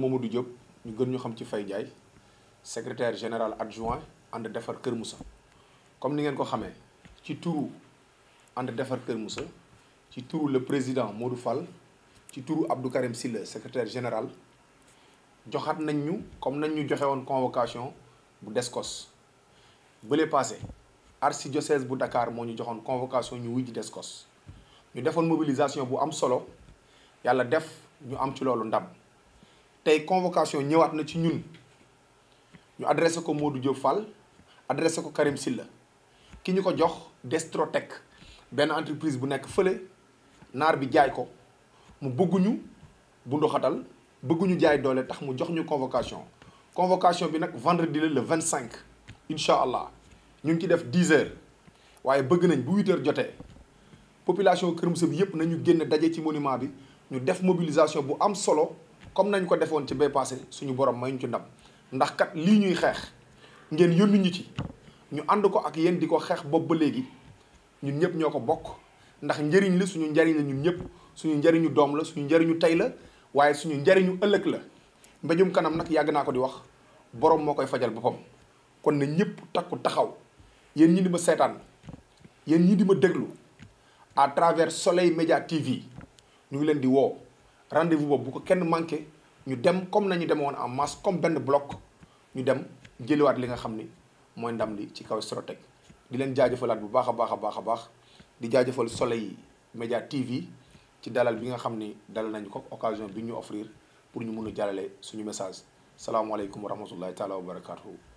Mamadou Diop ñu gën ñu xam ci Faye Ndiaye secrétaire général adjoint ànd defar Kër Moussa comme ni ngeen ko xamee ci turu ànd defar Kër Moussa ci turu le président Modou Fall ci turu Abdou Karim Silla secrétaire général joxaat nañ ñu comme nañ ñu joxe woon convocation bu Descos bële passé archidiocèse bu Dakar moo ñu joxoon convocation ñu wuy ji Descos ñu defoon mobilisation bu am solo yàlla def ñu am ci loolu ndam tey convocation ñëwaat na ci ñun ñu adressé ko Modou Diop Fall adressé ko Karim Silla ki ñu ko jox Destrotech benn entreprise bu nekk fële naar bi jaay ko mu bëgguñu bu ndoxatal bëgguñu jaay doole tax mu jox ñu convocation convocation bi nag vendredi la le 25 incha allah ñu ngi ci def 10 heures waaye bëgg nañ bu 8 heures jotee population Kër Moussa bi yëpp nañu génn daje ci monument bi ñu def mobilisation bu am solo comme nañ ko defoon ci bay passé suñu borom may ñu ci ndam ndax kat lii ñuy xeex ngeen yónni ñu ci ñu ànd ko ak yéen di ko xeex bopp ba léegi ñun ñëpp ñoo ko bokk ndax njëriñ la suñu njëriñ la ñun ñëpp suñu njëriñu doom la suñu njëriñu tey la waaye suñu njëriñu ëllëg la mbéjum kanam nag yàgg naa ko di wax borom moo koy fajal boppam kon na ñëpp takku taxaw yéen ñi di ma seetaan yéen ñi di ma déglu à travers Soleil Média TV ñu ngi leen di woo rendez-vous boobu bu ko kenn manqué ñu dem comme nañu demoon en masse comme benn bloc ñu dem jëliwaat li nga xam ni mooy ndam li ci kaw Destrotech di leen jaajëfalaat bu baax a baax a baax a baax di jaajëfal Soleil Média TV ci dalal bi nga xam ni dalal nañu ko occasion bi ñu offrir pour ñu mun a jàllale suñu message salaamaaleykum wa rahmatullahi taala wa barakaatuhu